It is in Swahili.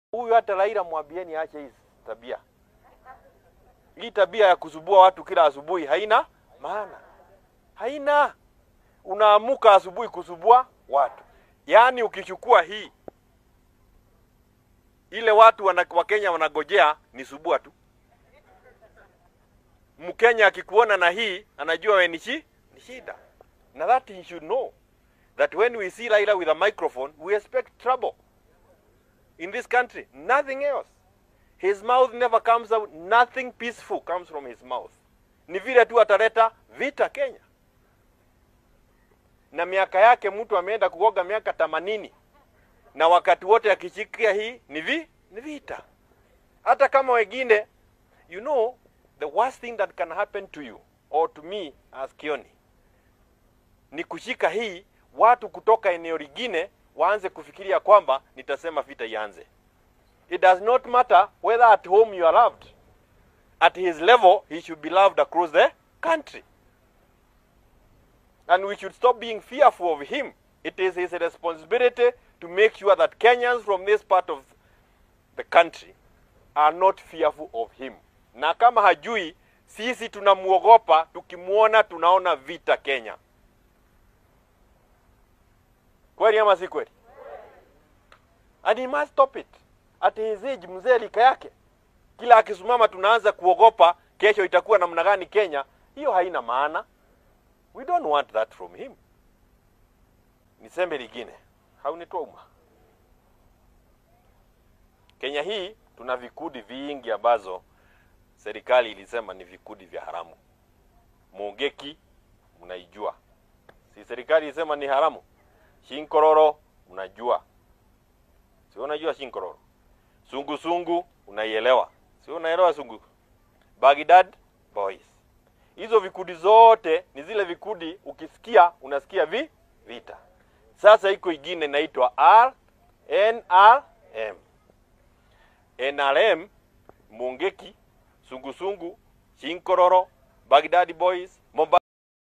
Huyu hata Raila mwambieni aache hii tabia. Hii tabia ya kusubua watu kila asubuhi haina maana, haina. Unaamuka asubuhi kusubua watu, yaani ukichukua hii ile watu wana, Wakenya wanagojea ni subua tu. Mkenya akikuona na hii anajua we ni shi- ni shida, na that he should know that when we see Raila with a microphone we expect trouble in this country, nothing else. His mouth never comes out, nothing peaceful comes from his mouth. Ni vile tu ataleta vita Kenya. Na miaka yake mtu ameenda kuoga miaka themanini na wakati wote akishikia hii ni vi ni vita. Hata kama wengine, you know the worst thing that can happen to you or to me as Kioni ni kushika hii, watu kutoka eneo lingine waanze kufikiria kwamba nitasema vita ianze. It does not matter whether at home you are loved. At his level, he should be loved across the country. And we should stop being fearful of him. It is his responsibility to make sure that Kenyans from this part of the country are not fearful of him. Na kama hajui, sisi tunamuogopa, tukimwona tunaona vita Kenya. Kweli ama si kweli? And he must stop it. At his age, mzee lika yake, kila akisimama tunaanza kuogopa kesho itakuwa namna gani Kenya. Hiyo haina maana. We don't want that from him. Niseme lingine, haunitoma. Kenya hii tuna vikundi vingi ambazo serikali ilisema ni vikundi vya haramu. Mungeki mnaijua, si serikali ilisema ni haramu? Shinkororo unajua, si unajua Shinkororo? Sungusungu unaielewa, si unaelewa sungu? Baghdad Boys, hizo vikundi zote ni zile vikundi ukisikia unasikia vi vita. Sasa iko ingine inaitwa R NRM. NRM, Mungeki, Sungusungu, Shinkororo, Baghdad Boys